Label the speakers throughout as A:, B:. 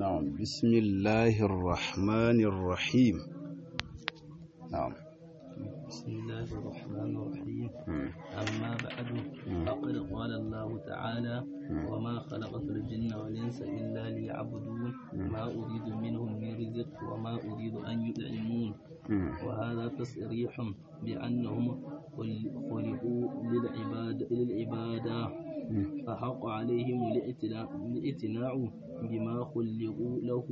A: نعم بسم الله الرحمن الرحيم نعم
B: بسم الله الرحمن الرحيم أما بعد فقد قال الله تعالى وما خلقت الجن والإنس إلا ليعبدون ما أريد منهم من رزق وما أريد أن يطعمون وهذا تصريح بأنهم خلقوا للعباد للعبادة فحق عليهم الاعتناء بما خلقوا له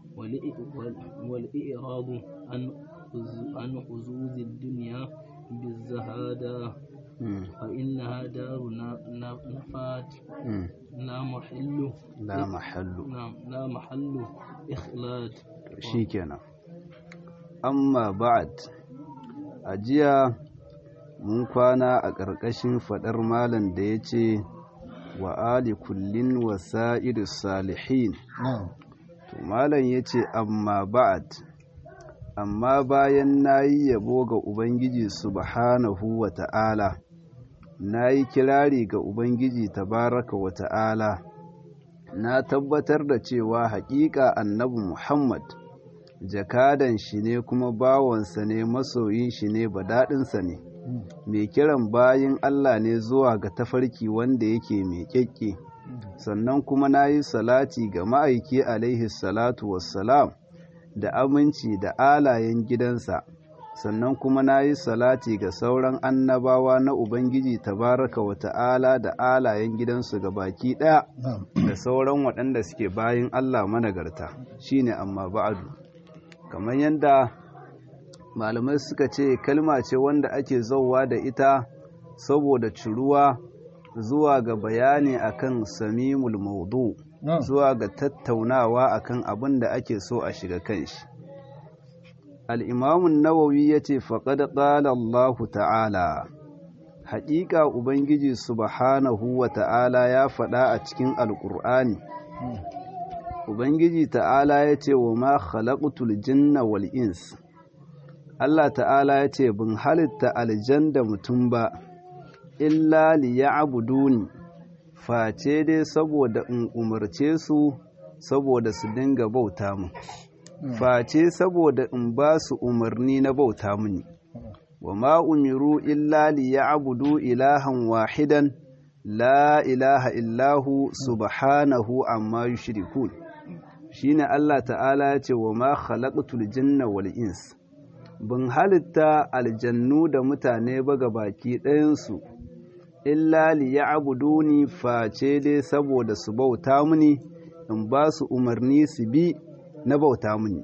B: والإعراض عن عن حظوظ الدنيا بالزهادة فإنها دار نفات لا محل
A: لا محل
B: نعم لا محل إخلاد
A: shikenan amma ba'ad ajiya mun kwana a ƙarƙashin faɗar malam da ya ce wa ali kullin wasa'ir salihin to malam ya ce amma ba'ad amma bayan na yi yabo ga ubangiji subhanahu wa ta'ala na yi kirari ga ubangiji tabaraka wa ta'ala na tabbatar da cewa haƙiƙa annabi muhammad jakadan shi ne kuma bawansa ne masoyin shi ne badaɗinsa ne mai kiran bayin Allah ne zuwa ga tafarki wanda yake mai kyakke sannan kuma na yi salati ga ma'aiki alaihi salatu wassalam da aminci da alayen gidansa sannan kuma na yi salati ga sauran annabawa na ubangiji tabaraka wa ta'ala da alayen gidansu ga baki ɗaya da sauran waɗanda suke bayin Allah managarta shine amma ba'adu kamar yadda malamai suka ce kalma ce wanda ake zauwa da ita saboda ciruwa zuwa ga bayani akan samimul maudu zuwa ga tattaunawa akan abin da ake so a shiga kanshi al'imamun nawawi ya ce faƙad ƙala Allahu ta'ala haƙiƙa ubangiji subhanahu wa ta'ala ya faɗa a cikin alƙur'ani ubangiji ta'ala ya ce wa ma khalaqtul jinna wal ins Allah ta'ala ya ce bin halitta aljan da mutum ba illa liya'buduni face dai saboda in umarce su saboda su dinga bauta mu face saboda in ba su umarni na bauta muni wa ma umiru illa liya'budu ilahan wahidan la ilaha illahu subhanahu amma yushrikun shine Allah ta'ala ya ce wa ma khalaqtul jinna wal ins bin halitta aljannu da mutane ba ga baki ɗayansu illa liya'buduni face dai saboda su bauta muni in ba su umarni su bi na bauta muni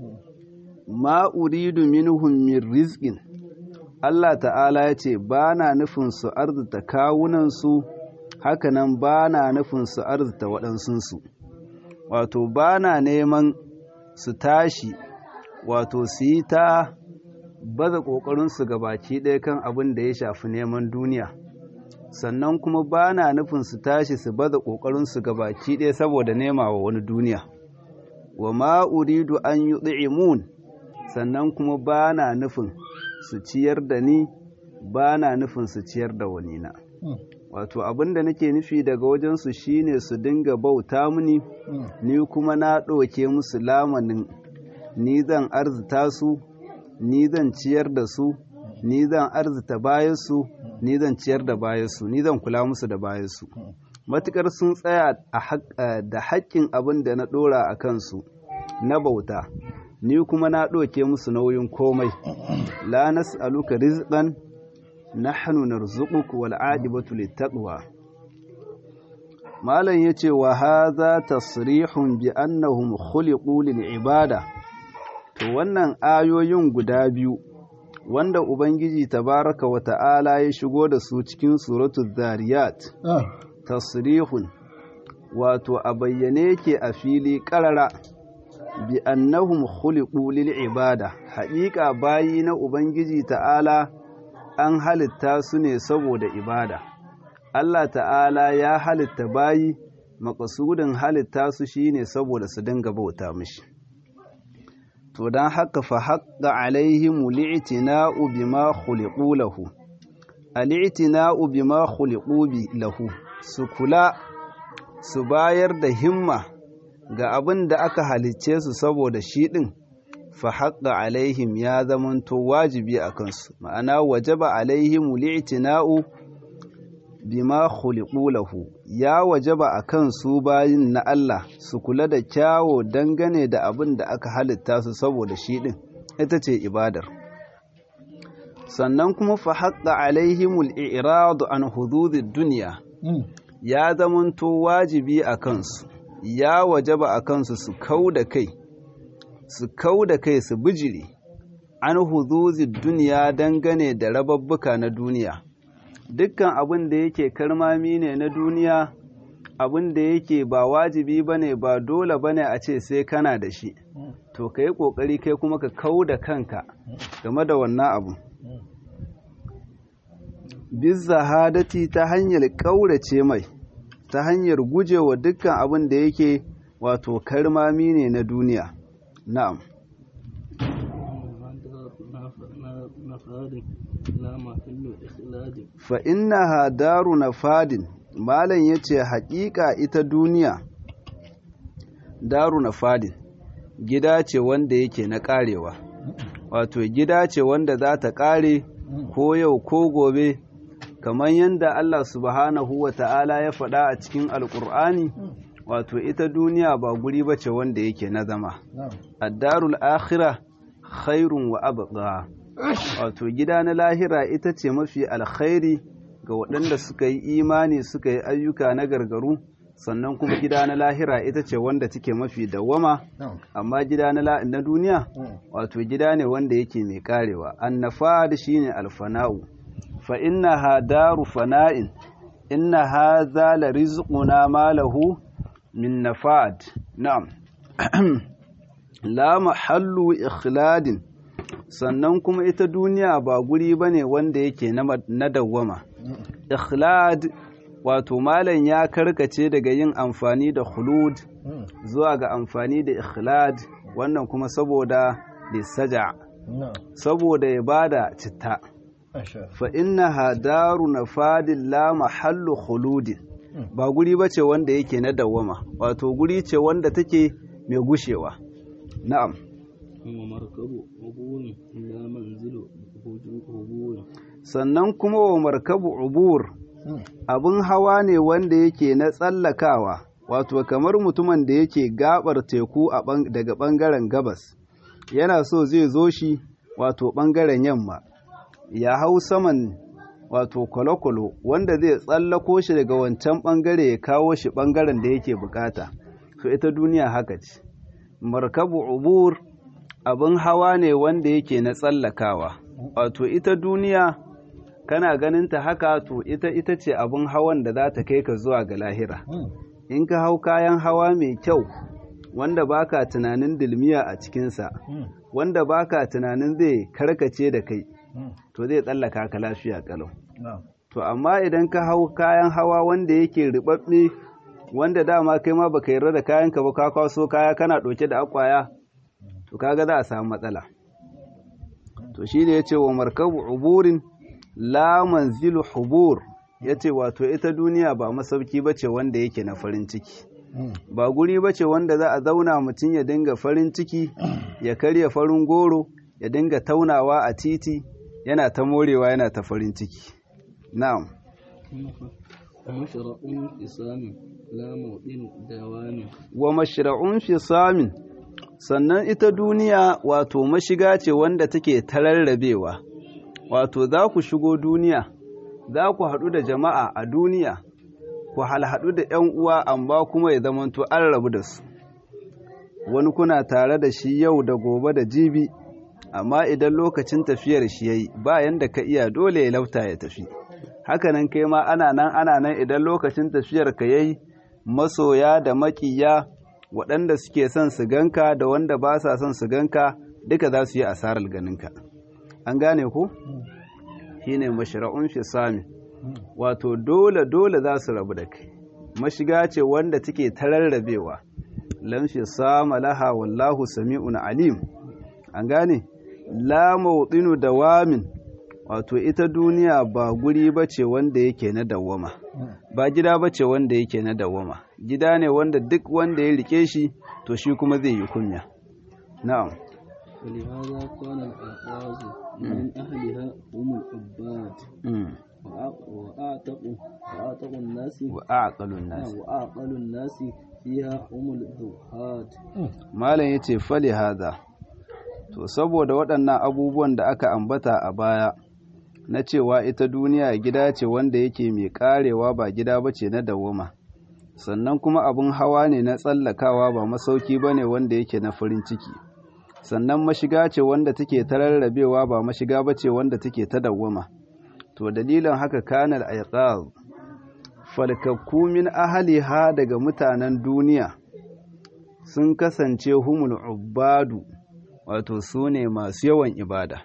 A: ma uridu minhum min rizqin Allah ta'ala ya ce ba na nufin su arzuta kawunansu hakanan ba na nufin su arzuta waɗansunsu wato ba na neman su tashi wato su yi ta baza ƙoƙarinsu baki ɗaya kan abin da ya shafi neman duniya sannan kuma ba na nufin su tashi su baza ƙoƙarinsu baki ɗaya saboda nema wa wani duniya wa ma uridu an yi tsi'imun sannan kuma ba na nufin su ciyar da ni ba na nufin su ciyar da wani na wato abin da nake nufi daga wajensu shine su dinga bauta mini ni kuma na ɗauke musu lamanin ni zan arzita su ni zan ciyar da su ni zan arzita bayansu ni zan ciyar da bayansu ni zan kula musu da bayansu matukar sun tsaya da haƙƙin abin da na ɗora a kansu na bauta ni kuma na ɗauke musu nauyin komai la nas'aluka rizqan nahnu narzuquka wal aqibatu littaqwa malam yace wa hadha tasrihun bi annahum khuliqu lil ibada to wannan ayoyin guda biyu wanda ubangiji tabaraka wa ta'ala ya shigo da su cikin suratul zariyat tasrihun wato a bayyane yake a fili karara bi annahum khuliqu lil ibada haƙiƙa bayi na ubangiji ta'ala an halitta su ne saboda ibada Allah ta'ala ya halitta bayi makasudin halitta su shine saboda su dinga bauta mishi to dan haka fa haqqa alaihim li'tina'u bima khuliqu lahu al'itina'u bima khuliqu bi lahu su kula su bayar da himma ga abin da aka halicce su saboda shi ɗin fa haƙƙa alaihim ya zamanto wajibi a kansu ma'ana wajaba alaihim li'tina'u bima khuliqu lahu ya wajaba a kan su bayin na Allah su kula da kyawo dangane da abin da aka halitta su saboda shi ɗin ita ce ibadar sannan kuma fa haƙƙa alaihimul i'radu an hududid duniya ya zamanto wajibi a kansu ya wajaba a kansu su kau da kai su kau da kai su bijiri an hududid duniya dangane da rababbuka na duniya dukkan abin da yake karmami ne na duniya abin da yake ba wajibi bane ba dole bane a ce sai kana da shi to ka yi ƙoƙari kai kuma ka kau da kanka game da wannan abu bizzahadati ta hanyar ƙaurace mai ta hanyar gujewa dukkan abin da yake wato karmami ne na duniya na'am fa innaha daru nafadin malam yace haƙiƙa ita duniya daru nafadin gida ce wanda yake na ƙarewa wato gida ce wanda za ta ƙare ko yau ko gobe kamar yadda Allah subhanahu wa ta'ala ya faɗa a cikin alƙur'ani wato ita duniya ba guri ba ce wanda yake na zama addarul akhira khairun wa abqa wato gida na lahira ita ce mafi alkhairi ga waɗanda suka yi imani suka yi ayyuka na gargaru sannan kuma gida na lahira ita ce wanda take mafi dawwama amma gida na duniya wato gida ne wanda yake mai karewa annafad shine alfana'u fa innaha daru fana'in inna hadha la rizquna ma lahu min nafad na'am la mahallu ikhladin sannan kuma ita duniya ba guri bane wanda yake na dawwama ikhlad wato malam ya karkace daga yin amfani da khulud zuwa ga amfani da ikhlad wannan kuma saboda lissaja saboda ya bada citta fa innaha daru nafadin la mahallu khuludin ba guri bace wanda yake na dawama wato guri ce wanda take mai gushewa na'am sannan kuma wa markabu ubur abin hawa ne wanda yake na tsallakawa wato kamar mutumin da yake gabar teku daga ɓangaren gabas yana so zai zo shi wato ɓangaren yamma ya hau saman wato kwalokwalo wanda zai tsallako shi daga wancan ɓangare ya kawo shi ɓangaren da yake bukata to ita duniya haka ce markabu ubur abin hawa ne wanda yake na tsallakawa wato ita duniya kana ganin ta haka to ita ita ce abin hawan da za ta kai ka zuwa ga lahira in ka hau kayan hawa mai kyau wanda baka tunanin dilmiya a cikinsa wanda baka tunanin zai karkace da kai to zai tsallaka ka lafiya kalau to amma idan ka hau kayan hawa wanda yake ribabbe wanda dama kai ma baka yarda da kayan ka ba ka kwaso kaya kana ɗauke da akwaya to kaga za a samu matsala to shi ne ya ce wa markabu uburin la manzilu hubur ya ce wato ita duniya ba masauki ba ce wanda yake na farin ciki ba guri ba ce wanda za a zauna mutum ya dinga farin ciki ya karya farin goro ya dinga taunawa a titi yana ta morewa yana ta farin ciki na'am wa mashra'un fi samin sannan ita duniya wato mashiga ce wanda take tararrabewa wato za ku shigo duniya za ku haɗu da jama'a a duniya ku halhaɗu da ‘yan uwa amma kuma ya zamanto an rabu da su wani kuna tare da shi yau da gobe da jibi amma idan lokacin tafiyar shi ya yi bayan da ka iya dole ya lauta ya tafi hakanan kai ma ana nan ana nan idan lokacin tafiyar ka yayi masoya da maƙiya waɗanda suke son su ganka da wanda ba sa son su ganka duka za su yi asarar ganinka an gane ku shine mashra'un fi sami wato dole dole za su rabu da kai mashiga ce wanda take tararrabewa lam fi sama laha wallahu sami'un alim an gane la mawdinu dawamin wato ita duniya ba guri bace wanda yake na dawwama ba gida bace wanda yake na dawwama gida ne wanda duk wanda ya rike shi to shi kuma zai yi kunya na'am
B: ولهذا كان الألفاظ من أهلها هم العباد وأع- وأعتقوا وأعتقوا الناس
A: wa aqalun nas
B: وأعقل الناس فيها هم الزهاد
A: malam yace fali hada to saboda waɗannan abubuwan da aka ambata a baya na cewa ita duniya gida ce wanda yake mai karewa ba gida bace na dawoma sannan kuma abun hawa ne na tsallakawa ba masauki bane wanda yake na farin ciki sannan mashiga ce wanda take ta rarrabewa ba mashiga bace wanda take ta dawoma to dalilin haka kanal aiqaz falkakku min ahliha daga mutanen duniya sun kasance humul ubadu wato su ne masu yawan ibada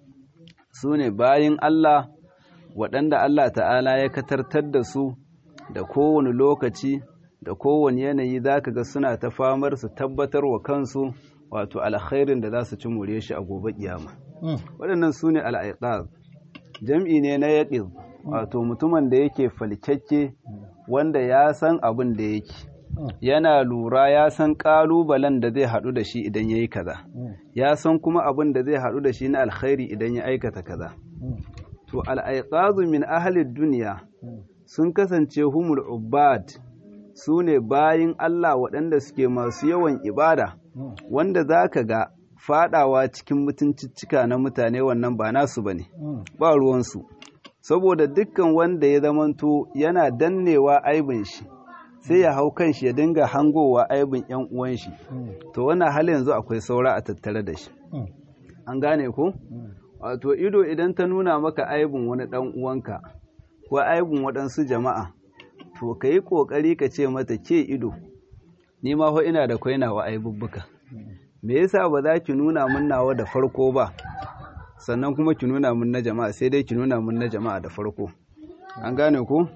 A: su ne bayin Allah waɗanda Allah ta'ala ya katartar da su da kowane lokaci da kowane yanayi za ka ga suna ta famar su tabbatar wa kansu wato alkhairin da za su ci more shi a gobe kiyama waɗannan su ne al'aiƙaz jam'i ne na yaƙiz wato mutumin da yake falkakke wanda ya san abin da yake yana lura ya san ƙalubalen da zai haɗu da shi idan ya yi kaza ya san kuma abin da zai haɗu da shi na alkhairi idan ya aikata kaza to al'aiƙazu min ahalin duniya sun kasance humul ubad su ne bayin Allah waɗanda suke masu yawan ibada wanda za ka ga faɗawa cikin mutuncicika na mutane wannan ba nasu ba ne ba ruwansu saboda dukkan wanda ya zamanto yana dannewa aibin shi sai ya hau kan shi ya dinga hangowa aibin yan uwan shi to wannan hali yanzu akwai saura a tattare da shi an gane ko wato ido idan ta nuna maka aibin wani dan uwanka ko aibin waɗansu jama'a to ka yi ƙoƙari ka ce mata ke ido ni ma ho ina da kwainawa aibubbuka me yasa ba za ki nuna min nawa da farko ba sannan kuma ki nuna min na jama'a sai dai ki nuna min na jama'a da farko an gane ku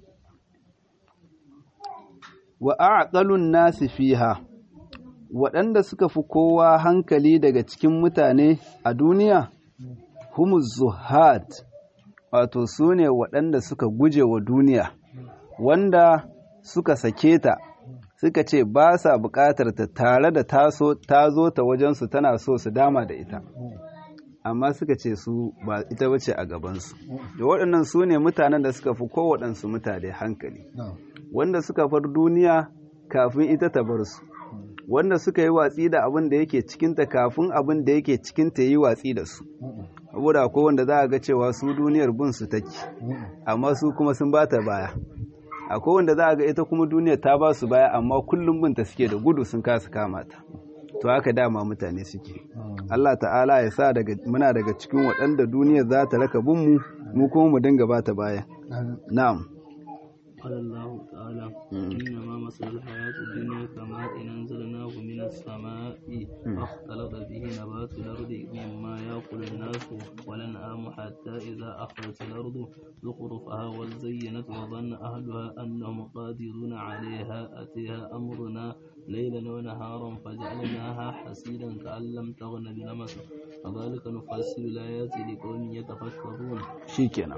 A: wa aqalun nasi fiha waɗanda suka fi kowa hankali daga cikin mutane a duniya humuz zuhad wato su ne waɗanda suka guje wa duniya wanda suka sake ta suka ce ba sa buƙatar ta tare da taso ta zo ta wajensu tana so su dama da ita amma suka ce su ba ita bace a gabansu da waɗannan su ne mutanen da suka fi kowaɗansu mutane hankali wanda suka far duniya kafin ita ta bar su wanda suka yi watsi da abin da yake cikinta kafin abin da yake cikinta yi watsi da su saboda akwai wanda za a ga cewa su duniyar bin su take amma su kuma sun bata baya akwai wanda za a ga ita kuma duniyar ta ba su baya amma kullum binta suke da gudu sun kasa kama ta to haka dama mutane suke Allah ta'ala ya sa daga muna daga cikin waɗanda duniyar za ta raka bin mu mu kuma mu dinga bata baya na'am
B: قال الله تعالى إنما مثل الحياة الدنيا كماء أنزلناه من السماء فاختلط به نبات الأرض مما يأكل الناس والأنعام حتى إذا أخرجت الأرض زخرفها وزينت وظن أهلها أنهم قادرون عليها أتيها أمرنا ليلا ونهارا فجعلناها حسيدا كأن لم تغن بلمس كذلك نفسر الآيات لقوم يتفكرون
A: shikenan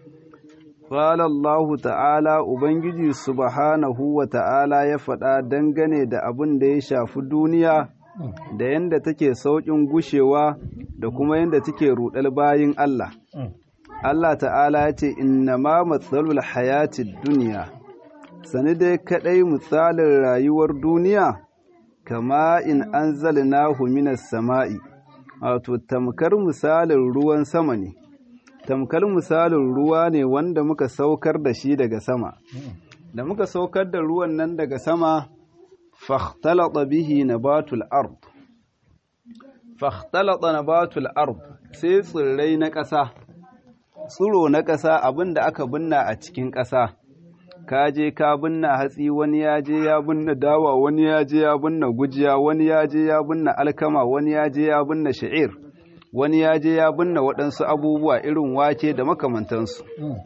A: Qala Allah ta'ala Ubangiji subhanahu wa ta'ala ya faɗa dangane da abin da ya shafi duniya da yadda take sauƙin gushewa da kuma yadda take ruɗar bayin Allah. Allah ta'ala ya ce, Inna ma matsalul hayatid duniya, sani dai kaɗai misalin rayuwar duniya, kama in an zalinahu minas sama'i, wato tamkar misalin ruwan sama ne. tamkar misalin ruwa ne wanda muka saukar da shi daga sama da muka saukar da ruwan nan daga sama fahtalata bihi nabatul ard fahtalata nabatul ard sai tsirrai na ƙasa tsiro na ƙasa abinda aka binna a cikin ƙasa ka je ka binna hatsi wani ya je ya binna dawa wani ya je ya binna gujiya wani ya je ya binna alkama wani ya je ya binna sha'ir wani ya je ya binne waɗansu abubuwa irin wake da makamantansu.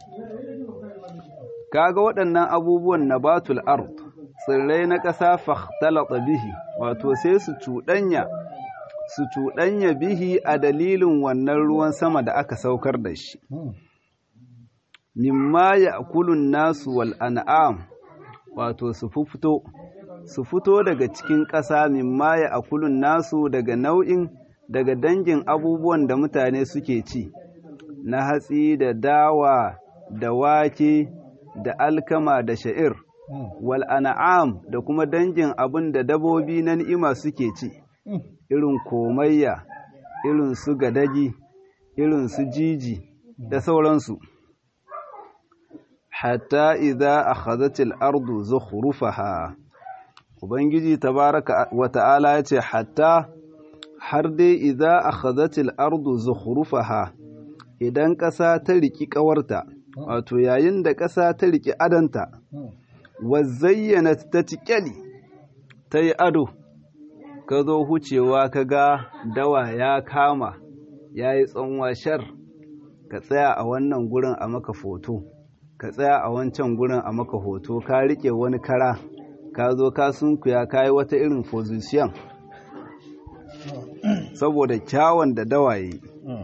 A: Kaga waɗannan abubuwan na batul ard tsirrai na ƙasa fahtalata bihi wato sai su cuɗanya su cuɗanya bihi a dalilin wannan ruwan sama da aka saukar da shi. Mimma ya kulun nasu wal an'am wato su fito su fito daga cikin ƙasa mimma ya akulun nasu daga nau'in daga dangin abubuwan da mutane suke ci na hatsi da dawa da wake da alkama da sha'ir wal an'am da kuma dangin abin da dabobi na ni'ima suke ci irin komayya irin su gadagi irin su jiji da sauransu hatta idza akhadhatil ardu zukhrufaha ubangiji tabaraka wa ta'ala yace hatta har dai idza akhadhatil ardu zukhrufaha idan ƙasa ta riki ƙawarta wato yayin da ƙasa ta riki adanta wa zayyanat ta tiƙali ta yi ado ka zo hucewa ka ga dawa ya kama ya yi shar ka tsaya a wannan gurin a maka foto ka tsaya a wancan gurin a maka hoto ka riƙe wani kara ka zo ka sunkuya ka yi wata irin position saboda kyawun da dawa yi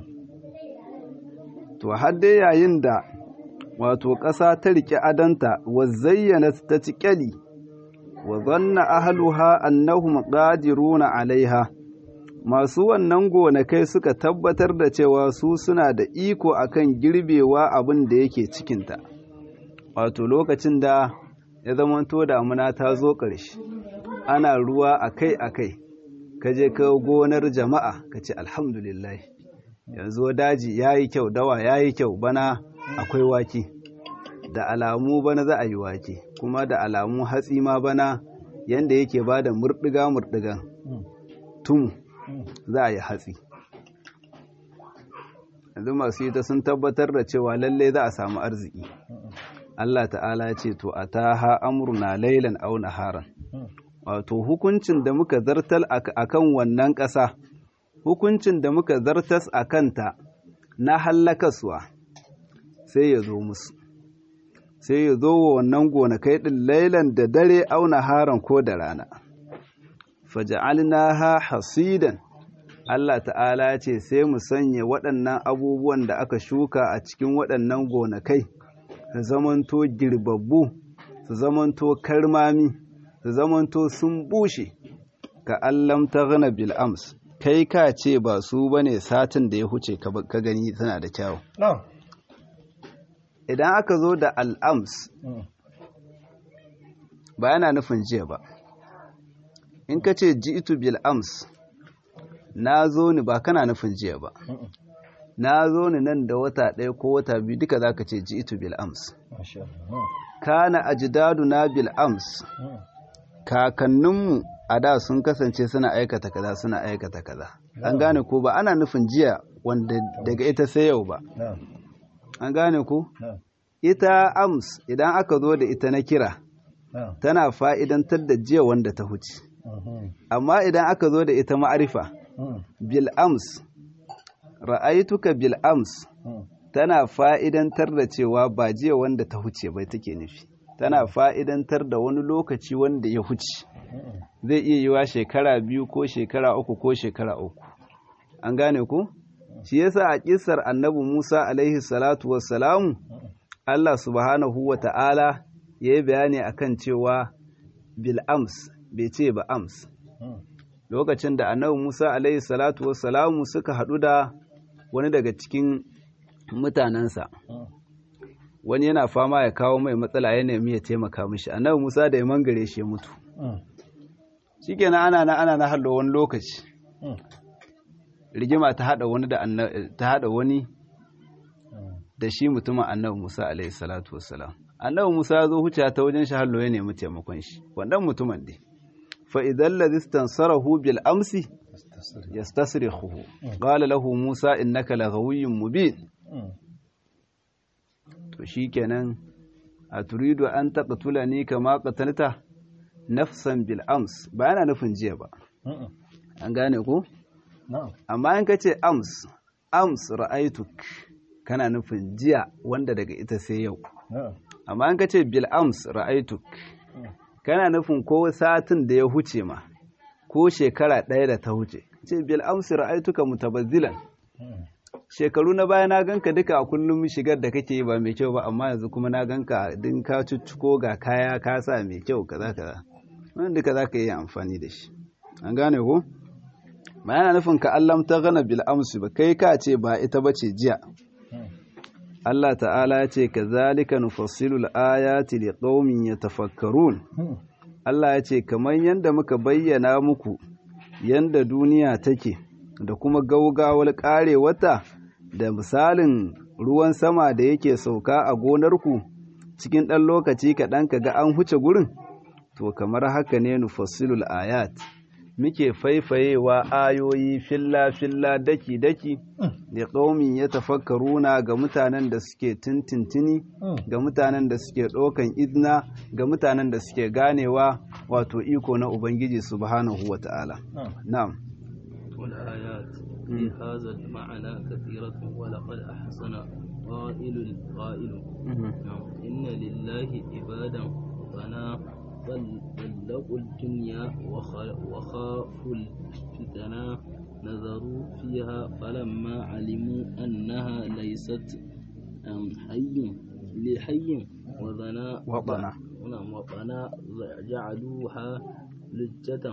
A: to har dai yayin da wato ƙasa ta riƙe adanta wa zayyana ta tiƙali wa zanna ahluha annahum qadiruna alaiha masu wannan gonakai suka tabbatar da cewa su suna da iko akan girbewa abin da yake cikinta wato lokacin da ya zamanto damuna ta zo ƙarshe ana ruwa akai-akai ka je ka gonar jama'a ka ce alhamdulillah yanzu daji ya yi kyau dawa ya yi kyau bana akwai wake da alamu bana za a yi wake kuma da alamu hatsi ma bana yanda yake ba da murɗiga-murɗigan tun za a yi hatsi yanzu masu yi ta sun tabbatar da cewa lallai za a samu arziki Allah ta'ala ce to a ta ha amurna lailan au naharan wato hukuncin da muka zartar a kan wannan ƙasa hukuncin da muka zartas a kanta na hallakaswa sai ya zo musu sai ya zo wa wannan gonakai ɗin lailan da dare auna haran ko da rana faja'alnaha hasidan Allah ta'ala ce sai mu sanya waɗannan abubuwan da aka shuka a cikin waɗannan gonakai su zamanto girbabbu su zamanto karmami su zamanto sun bushe ka allam ta gana bil'ams kai ka ce ba su bane satin da ya huce ka gani tana da kyawu idan aka zo da al'ams ba yana nufin jiya ba in ka ce ji'itu bil'ams na zo ni ba kana nufin jiya ba na zo ni nan da wata ɗaya ko wata biyu duka za ka ce ji'itu bil'ams kana ajdadu na bil'ams kakanninmu a da sun kasance suna aikata kaza suna aikata kaza an gane ko ba ana nufin jiya wanda daga ita sai yau ba an gane ko ita ams idan aka zo da ita na kira tana fa'idantar da jiya wanda ta huce amma idan aka zo da ita ma'arifa bil ams ra'aituka bil ams tana fa'idantar da cewa ba jiya wanda ta huce bai take nufi tana fa'idantar da wani lokaci wanda ya huce zai iya yiwa shekara biyu ko shekara uku ko shekara uku an gane ku shi yasa a kisar annabi Musa alaihi salatu wassalamu Allah subhanahu wa ta'ala ya yi bayani akan cewa bil ams bai ce ba ams lokacin da annabi Musa alaihi salatu wassalamu suka haɗu da wani daga cikin mutanensa wani yana fama ya kawo mai matsala ya nemi ya taimaka mishi annabi Musa da ya mangare shi ya mutu shikenan ana na ana na hallo wani lokaci rigima ta hada wani da ta hada wani da shi mutumin annabi Musa alaihi salatu wassalam annabi Musa ya zo huce ta wajen shi hallo ya nemi taimakon shi wannan mutumin dai fa idan ladhi istansarahu bil amsi yastasrikhu qala lahu Musa innaka laghawiyyun mubin to shikenan a turidu an taqtulani kama qatalta nafsan bil ams ba yana nufin jiya ba an gane ko amma in kace ams ams ra'aituk kana nufin jiya wanda daga ita sai yau amma in kace bil ams ra'aituk kana nufin ko satin da ya huce ma ko shekara ɗaya da ta huce ce bil ams ra'aituka mutabazzilan shekaru na baya na ganka duka a kullum shigar da kake yi ba mai kyau ba amma yanzu kuma na ganka din ka cuccuko ga kaya ka sa mai kyau kaza kaza wannan duka za ka yi amfani da shi an gane ko ba yana nufin ka allam ta gana bil amsu ba kai ka ce ba ita ba ce jiya Allah ta'ala ya ce kazalika nufassilu al-ayati liqaumin yatafakkarun Allah ya ce kamar yanda muka bayyana muku yanda duniya take da kuma gaugawar wata da misalin ruwan sama da yake sauka a gonarku cikin ɗan lokaci kaɗan ka ga an huce gurin to kamar haka ne nufassilul ayat muke faifayewa ayoyi filla-filla daki-daki da ƙaumin ya tafakkaruna ga mutanen da suke tintintini ga mutanen da suke ɗaukan izina ga mutanen da suke ganewa wato iko na ubangiji subhanahu wa ta'ala na'am
B: والآيات في هذا المعنى كثيرة ولقد أحسن قائل قائل إن لله عبادا فنا طلقوا الدنيا وخافوا الفتنة نظروا فيها فلما علموا أنها ليست حي لحي وظنا
A: وطنا
B: وطنا جعلوها لجة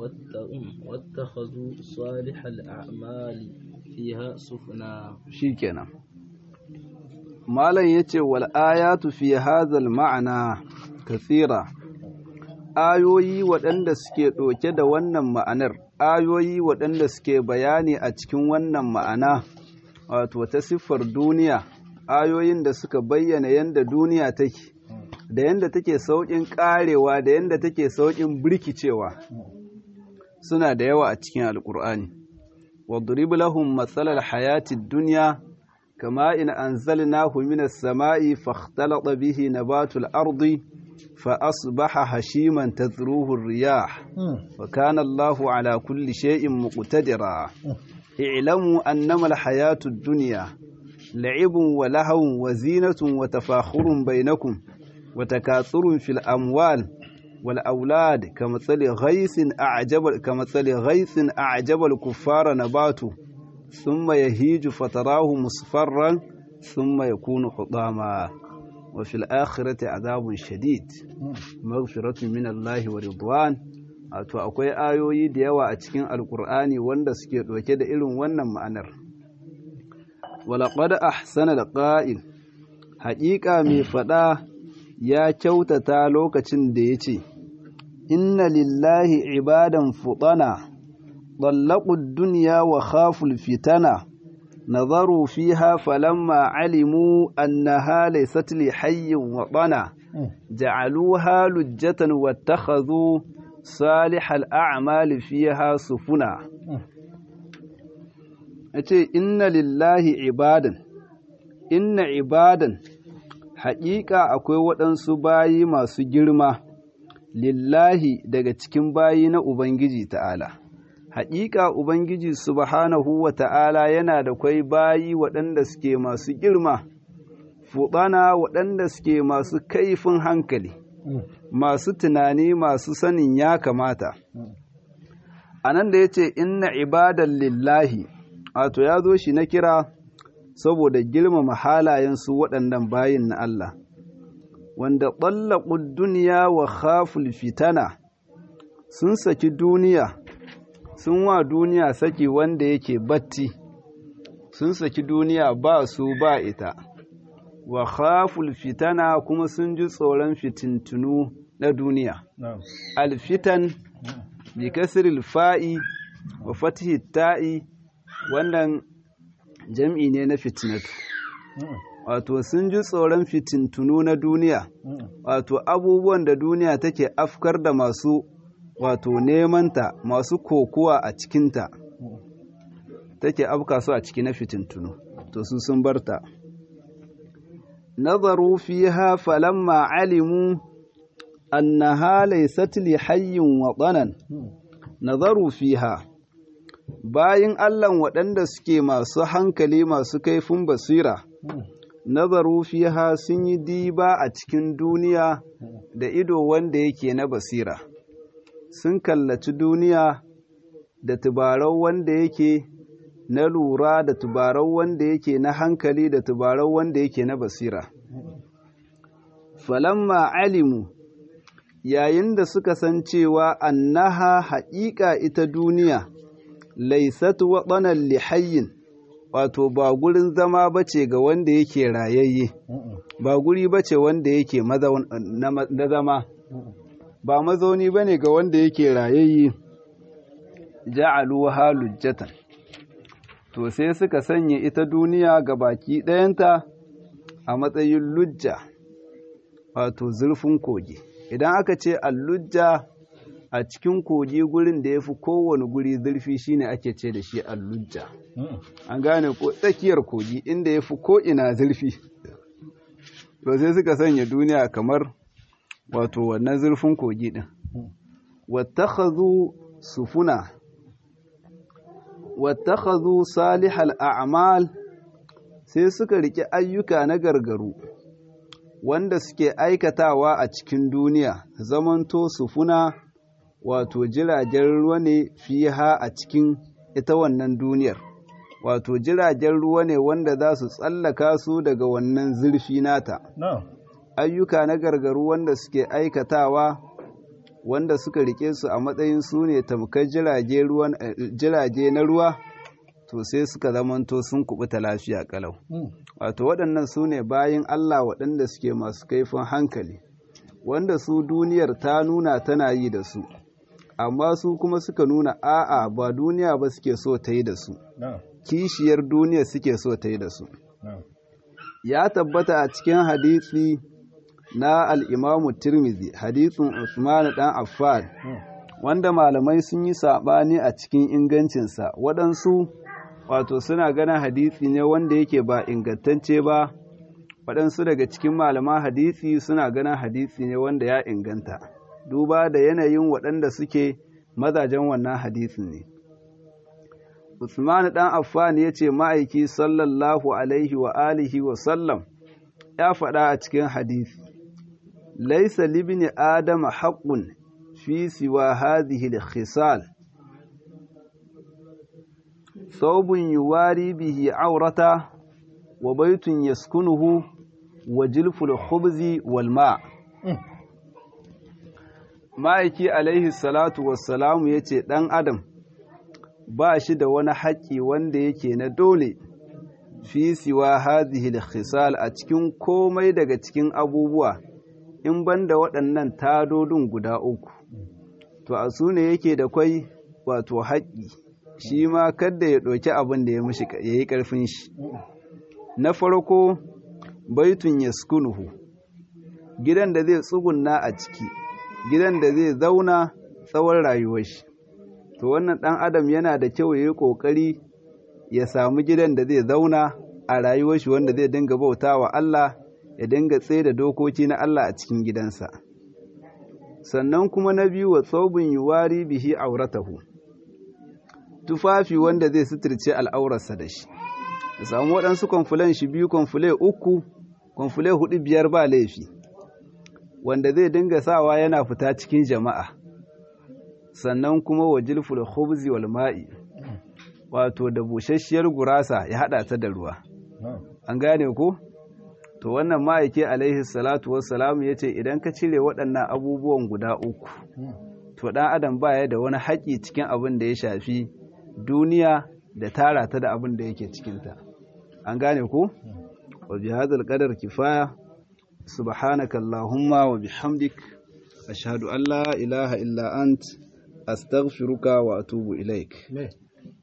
B: واتخذوا صالح الأعمال فيها سفنا
A: شيكنا malam yace wal ayatu fi hadhal ma'ana kathira ayoyi waɗanda suke ɗauke da wannan ma'anar ayoyi waɗanda suke bayani a cikin wannan ma'ana wato ta siffar duniya ayoyin da suka bayyana yadda duniya take da yadda take sauƙin ƙarewa da yadda take sauƙin birkicewa suna da yawa a cikin alƙur'ani wadrib lahum matsalar hayatid duniya kama in anzalnahu minas sama'i fakhtalata bihi nabatul ardi fa asbaha hashiman tadruhu ar-riyah wa kana Allahu ala kulli shay'in muqtadira i'lamu annama al-hayatud dunya la'ibun wa lahawun wa zinatun wa tafakhurun bainakum وتكاثر في الأموال والأولاد كمثل غيث أعجب كمثل غيث أعجب الكفار نباته ثم يهيج فتراه مصفرا ثم يكون حطاما وفي الآخرة عذاب شديد مغفرة من الله ورضوان wato akwai ayoyi da yawa a cikin alkur'ani wanda suke ɗauke da irin wannan ma'anar walaƙad ahsana da ƙa'il haƙiƙa mai faɗa ya kyautata lokacin da ya ce, Inna lillahi ibadan fuɗana, ɗallaƙud duniya wa khaful fitana, nazaru fiha falamma alimu annaha laysat li hayyin wa ɗana, ja'aluha lujjatan wattakhadhu salihal a'mali fiha sufuna. Yace inna lillahi ibadan, inna ibadan haƙiƙa akwai waɗansu bayi masu girma lillahi daga cikin bayi na Ubangiji ta'ala. Haƙiƙa Ubangiji subhanahu wa ta'ala yana da kwai bayi waɗanda suke masu girma, fuɗana waɗanda suke masu kaifin hankali, masu tunani masu sanin ya kamata. A nan da ya ce, Inna ibadan lillahi, wato ya zo shi na kira saboda girmama halayensu waɗannan bayin na Allah, wanda ɓallaƙud duniya wa khaful fitana sun saki duniya, sun wa duniya saki wanda yake batti, sun saki duniya ba su ba ita, wa khaful fitana kuma sun ji tsoron fitintunu na duniya. Alfitan, bi kasiril fa'i wa fatihi ta'i, wannan jam'i ne na fitinatu wato sun ji tsoron fitintunu na duniya wato abubuwan da duniya take afkar da masu wato nemanta masu kokuwa a cikinta take afka su a ciki na fitintunu to su sun barta nazaru fiha falamma alimu annaha laysat li hayyin wa danan nazaru fiha bayin Allah waɗanda suke masu hankali masu kaifin basira, nazaru fiha sun yi diba a cikin duniya da ido wanda yake na basira, sun kallaci duniya da tubarau wanda yake na lura da tubarau wanda yake na hankali da tubarau wanda yake na basira falamma alimu yayin da suka san cewa annaha haƙiƙa ita duniya laisat waɗanan lihayin wato ba gurin zama bace ga wanda yake rayayye ba guri bace wanda yake na zama ba mazauni bane ga wanda yake rayayye ja'alu halujjatan to sai suka sanya ita duniya ga baki ɗayanta a matsayin lujja wato zurfin kogi idan aka ce allujja a cikin kogi gurin da ya fi kowane guri zurfi shine ake ce da shi allujja an gane ko tsakiyar kogi inda ya fi ko'ina zurfi to sai suka sanya duniya kamar wato wannan zurfin kogi ɗin wattakhadhu sufuna wattakhadhu salihal a'mal sai suka rike ayyuka na gargaru wanda suke aikatawa a cikin duniya zamanto sufuna wato jiragen ruwa ne fiha a cikin ita wannan duniyar wato jiragen ruwa ne wanda za su tsallaka su daga wannan zurfi nata ayyuka na gargaru wanda suke aikatawa wanda suka rike su a matsayin su ne tamkar jirage na ruwa to sai suka zamanto sun kubuta lafiya kalau wato waɗannan su ne bayan Allah waɗanda suke masu kaifin hankali wanda su duniyar ta nuna tana yi da su amma su kuma suka nuna a'a ba duniya ba suke so ta yi da su kishiyar duniya suke so ta yi da su ya tabbata a cikin hadisi na al'imamu tirmizi hadisin usman dan affan wanda malamai sun yi saɓani a cikin ingancinsa waɗansu wato suna ganin hadisi ne wanda yake ba ingantacce ba waɗansu daga cikin malaman hadisi suna ganin hadisi ne wanda ya inganta duba da yanayin waɗanda suke mazajen wannan hadisin ne Usman ɗan Affan ya ce ma'aiki sallallahu alaihi wa alihi wa sallam ya faɗa a cikin hadisi laisa libni adama haqqun fi siwa hadhihi al-khisal thawbun yuwari bihi aurata wa baytun yaskunuhu wa jilful khubzi wal ma' ma'aiki alaihi salatu wassalamu ya ce ɗan adam ba shi da wani haƙƙi wanda yake na dole fi siwa hadhihi khisal a cikin komai daga cikin abubuwa in banda waɗannan tadodin guda uku to a su ne yake da kwai wato haƙƙi shi ma kadda ya ɗauki abin da ya yi ƙarfin shi na farko baitun yaskunuhu gidan da zai tsugunna a ciki gidan da zai zauna tsawon rayuwar shi to wannan ɗan adam yana da kyau ya yi ƙoƙari ya samu gidan da zai zauna a rayuwar shi wanda zai dinga bauta wa Allah ya dinga tsaye da dokoki na Allah a cikin gidansa sannan kuma na biyu wa tsaubin yuwari bihi auratahu tufafi wanda zai suturce al'aurarsa da shi ya samu waɗansu kwamfulan shi biyu kwamfule uku kwamfule hudu biyar ba laifi wanda zai dinga sawa yana fita cikin jama'a sannan kuma wa jilful khubzi wal ma'i wato da busasshiyar gurasa ya hada ta da ruwa an gane ko to wannan ma'aike alaihi salatu wassalamu yace idan ka cire waɗannan abubuwan guda uku to dan adam baya da wani haƙi cikin abin da ya shafi duniya da tara ta da abin da yake cikinta an gane ko wa bi hadzal qadar kifaya subhanaka allahumma wa bihamdik ashhadu an la ilaha illa ant astaghfiruka wa atubu ilaik